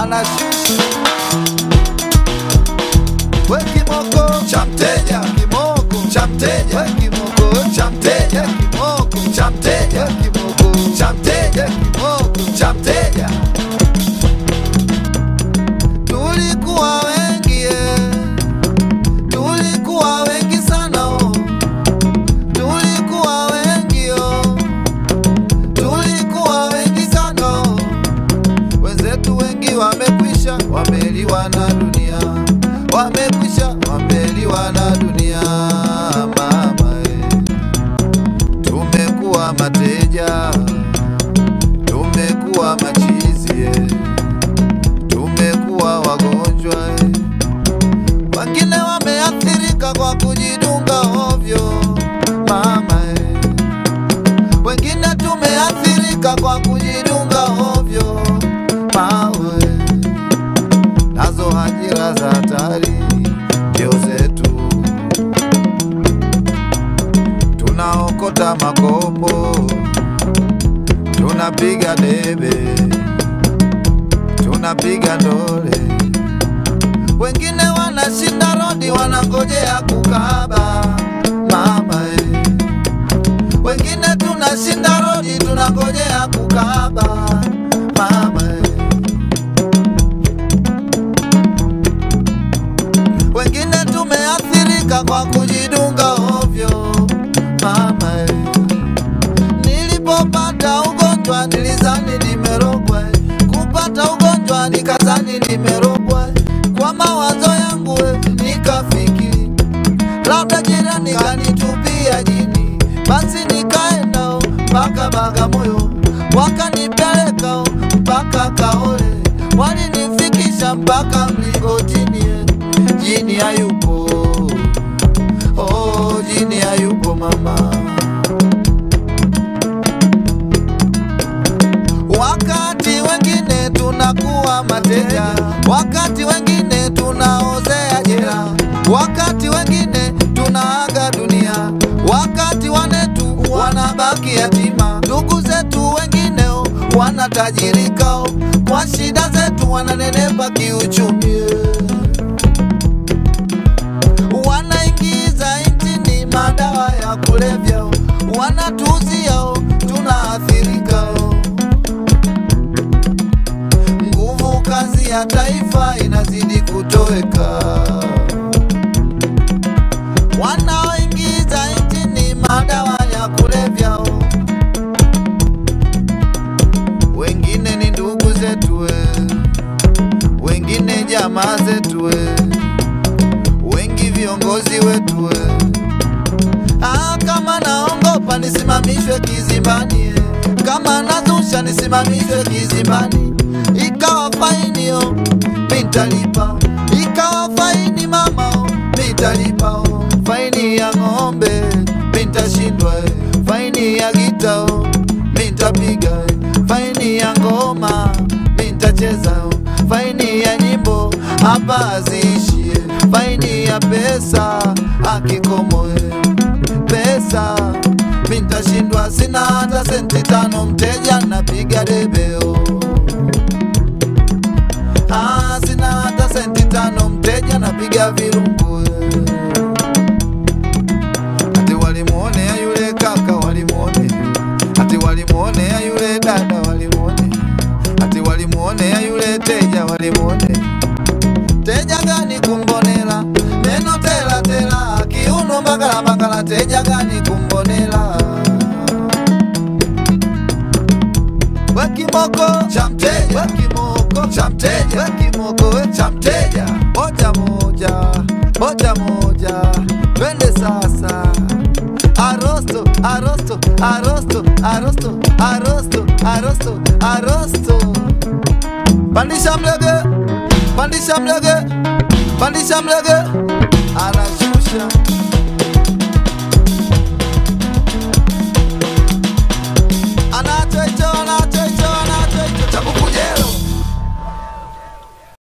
anashusha we kimoko cha mteja kimoko cha mteja we kimoko cha mteja kimoko cha mteja kimoko cha mteja kimoko cha mteja tulikuwa wengi eh. tulikuwa wengi sana oh. tulikuwa wengi oh. tulikuwa wengi sana oh. wenzetu wengi wamekwisha wameliwa na dunia wamekwisha wameliwa na dunia mama eh. tumekuwa mateja tumekuwa machizi eh. tumekuwa wagonjwa eh. wengine wameathirika kwa kujidunga ovyo mama eh. wengine tumeathirika kwa kujidunga ovyo mawe nazo ajira za hatari ndio zetu tunaokota makopo tunapiga debe tunapiga ndole wengine wanashinda rodi wanangojea kukaba mama eh. wengine tunashinda rodi tunangojea kukaba mama eh. wengine tumeathirika kwa kujidunga ovyo mama eh. nilipopata ugonjwa nilizani nimerogwa eh. kupata ugonjwa nikazani nimerogwa eh. kwa mawazo yangu eh, nikafikiri labda jirani kanitupia jini basi nikaenda mpaka Bagamoyo wakanipeleka oh, mpaka Kaole walinifikisha mpaka mlingotini eh. jini hayupo oh, jini hayupo mama wakati wengine tunakuwa mateja, wakati wengine tunaozea jela, wakati wengine tunaaga dunia, wakati wanetu wanabaki yatima, ndugu zetu wengine oh, wanatajirika oh, kwa shida zetu wananenepa kiuchumi wanaingiza nchini madawa ya kulevya, oh, wanatuuzia oh, tunaathirika oh. nguvu kazi ya taifa inazidi kutoweka. Wanaoingiza nchini madawa ya kulevya, oh. wengine ni ndugu zetu, we. wengine jamaa zetu, we. wengi viongozi wetu. we. Ah, kama naongopa nisimamishwe kizimbani, eh. kama nazusha nisimamishwe kizimbani, ikawa faini oh, mitalipa, ikawa faini mama oh, mitalipa oh, faini ya ng'ombe mitashindwa, eh. faini ya gita oh, mitapiga, eh. faini ya ngoma mitacheza, oh, faini ya nyimbo hapa haziishi, eh. faini ya pesa akikomo eh pesa mintashindwa, sina hata senti tano, mteja napiga debeo. Ah, sina hata senti tano, mteja napiga virungu. Ati walimuonea yule kaka, walimuonea ati walimuonea yule dada, walimuonea ati walimuonea yule teja, walimuonea teja gani kumbonela neno tela tela kiuno mbagala mbagala teja gani kumbonela wekimoko cha mteja wekimoko cha mteja wekimoko cha mteja moja moja moja moja twende sasa arosto arosto arosto arosto arosto arosto arosto pandisha mlege pandisha mlege pandisha mlege anashusha